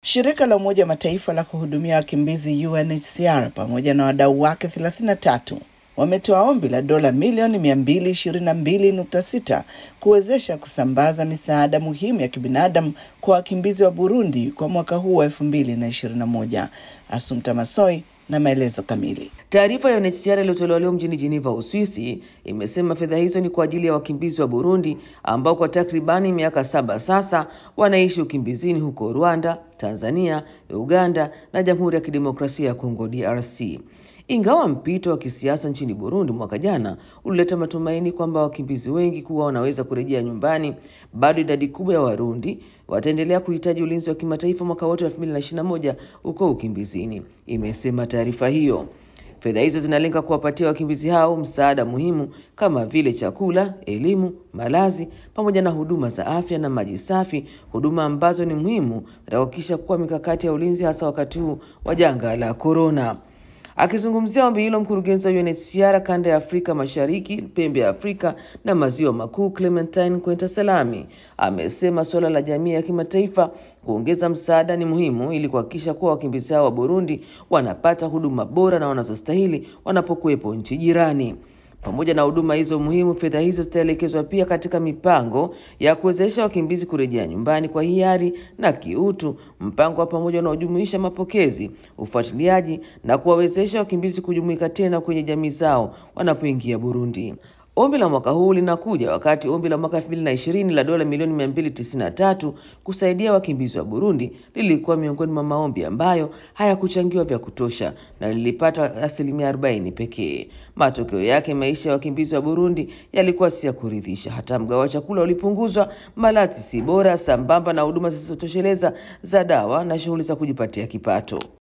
Shirika la Umoja wa Mataifa la kuhudumia wakimbizi UNHCR pamoja na wadau wake 33 wametoa ombi la dola milioni 222.6 kuwezesha kusambaza misaada muhimu ya kibinadamu kwa wakimbizi wa Burundi kwa mwaka huu wa 2021. Assumpta Massoi na maelezo kamili. Taarifa ya UNHCR iliyotolewa leo mjini Geneva, Uswisi, imesema fedha hizo ni kwa ajili ya wakimbizi wa Burundi ambao kwa takribani miaka saba sasa wanaishi ukimbizini huko Rwanda, Tanzania, Uganda na Jamhuri ya Kidemokrasia ya Kongo DRC. Ingawa mpito wa kisiasa nchini Burundi mwaka jana ulileta matumaini kwamba wakimbizi wengi kuwa wanaweza kurejea nyumbani, bado idadi kubwa ya Warundi wataendelea kuhitaji ulinzi wa kimataifa mwaka wote wa 2021 uko ukimbizini, imesema taarifa hiyo. Fedha hizo zinalenga kuwapatia wakimbizi hao msaada muhimu kama vile chakula, elimu, malazi pamoja na huduma za afya na maji safi, huduma ambazo ni muhimu katika kuhakikisha kuwa mikakati ya ulinzi hasa wakati huu wa janga la korona. Akizungumzia ombi hilo, mkurugenzi wa UNHCR kanda ya Afrika Mashariki, pembe ya Afrika na maziwa makuu, Clementine Kwenta Salami amesema suala la jamii ya kimataifa kuongeza msaada ni muhimu ili kuhakikisha kuwa wakimbizi hao wa Burundi wanapata huduma bora na wanazostahili wanapokuwepo nchi jirani. Pamoja na huduma hizo muhimu, fedha hizo zitaelekezwa pia katika mipango ya kuwezesha wakimbizi kurejea nyumbani kwa hiari na kiutu, mpango wa pamoja unaojumuisha mapokezi, ufuatiliaji na kuwawezesha wakimbizi kujumuika tena kwenye jamii zao wanapoingia Burundi. Ombi la mwaka huu linakuja wakati ombi la mwaka 2020 la dola milioni 293 kusaidia wakimbizi wa Burundi lilikuwa miongoni mwa maombi ambayo hayakuchangiwa vya kutosha na lilipata asilimia 40 pekee. Matokeo yake, maisha ya wakimbizi wa Burundi yalikuwa si ya kuridhisha. Hata mgao wa chakula ulipunguzwa, malazi si bora, sambamba na huduma zisizotosheleza za dawa na shughuli za kujipatia kipato.